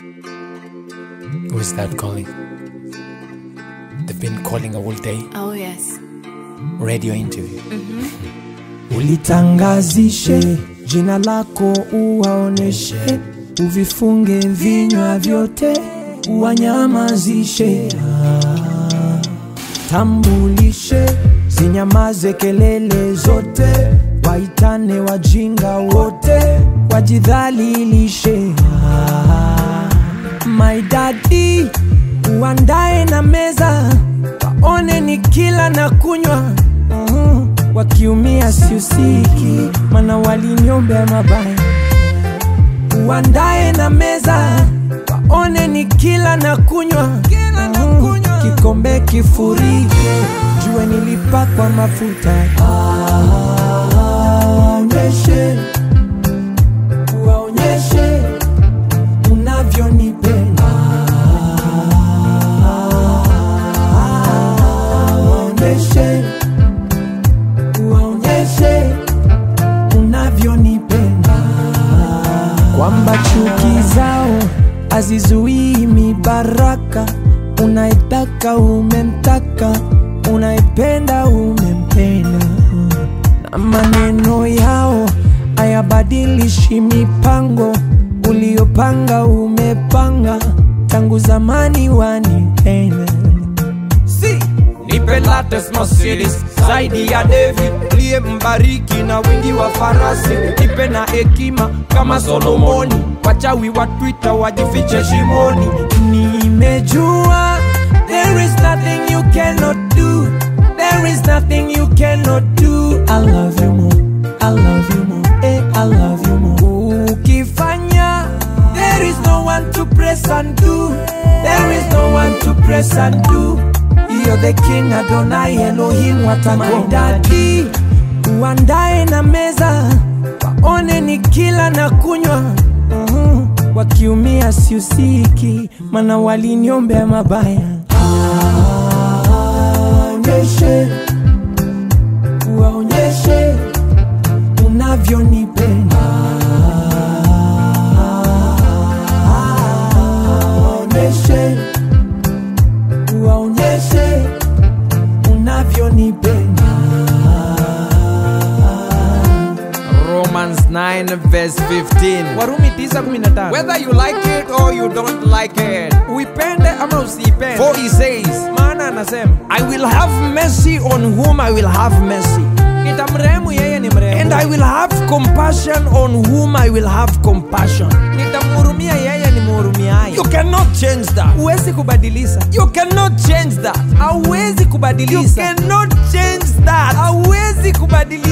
Who's that calling? They've been calling all day. Oh, yes. Radio interview. Ulitangazishe jina lako, uwaoneshe, uvifunge vinywa vyote, uwanyamazishe. Ah. Tambulishe, zinyamaze kelele zote, waitane wajinga wote, wajidhalilishe. Ah. My daddy, uandae na meza, waone ni kila na kunywa Mhm. wakiumia siusiki, mana waliniombea mabaya. Uandae na meza, waone ni kila na kunywa Mhm. kikombe kifurike, jue nilipakwa mafuta. Waonyeshe, waonyeshe unavyonipenda waonyeshe waonyeshe unavyonipenda kwamba chuki zao hazizuii mibaraka unaitaka umemtaka unaipenda umempenda na maneno yao hayabadilishi mipango uliopanga umepanga tangu zamani wanipenda si nipe latest Mercedes zaidi ya David liye mbariki na wingi wa farasi, nipe na hekima kama Solomoni, wachawi wa Twitter wajifiche shimoni. Nimejua there is nothing you cannot do. There is nothing you cannot do. I love you more. I love you more. Eh, I love you more. Ukifanya there is no one to press and do. There is no one to press and do. You're the king Adonai Elohim watakodadi uandae na meza waone ni kila na kunywa Mhm. wakiumia siusiki mana waliniombea mabaya waonyeshe waonyeshe unavyonipenda waonyeshe waonyeshe unavyonipenda Romans 9 verse 15. warumi 9:15 Whether you like it or you don't like it, uipende ama usiipende for he says, maana anasema I will have mercy on whom I will have mercy, nitamrehemu yeye ni and mrehemu I will have compassion on whom I will have compassion. nitamhurumia yeye ni mhurumiaye You cannot change that. huwezi kubadilisha You cannot change that. hauwezi You kubadilisha cannot change that. hauwezi kubadilisha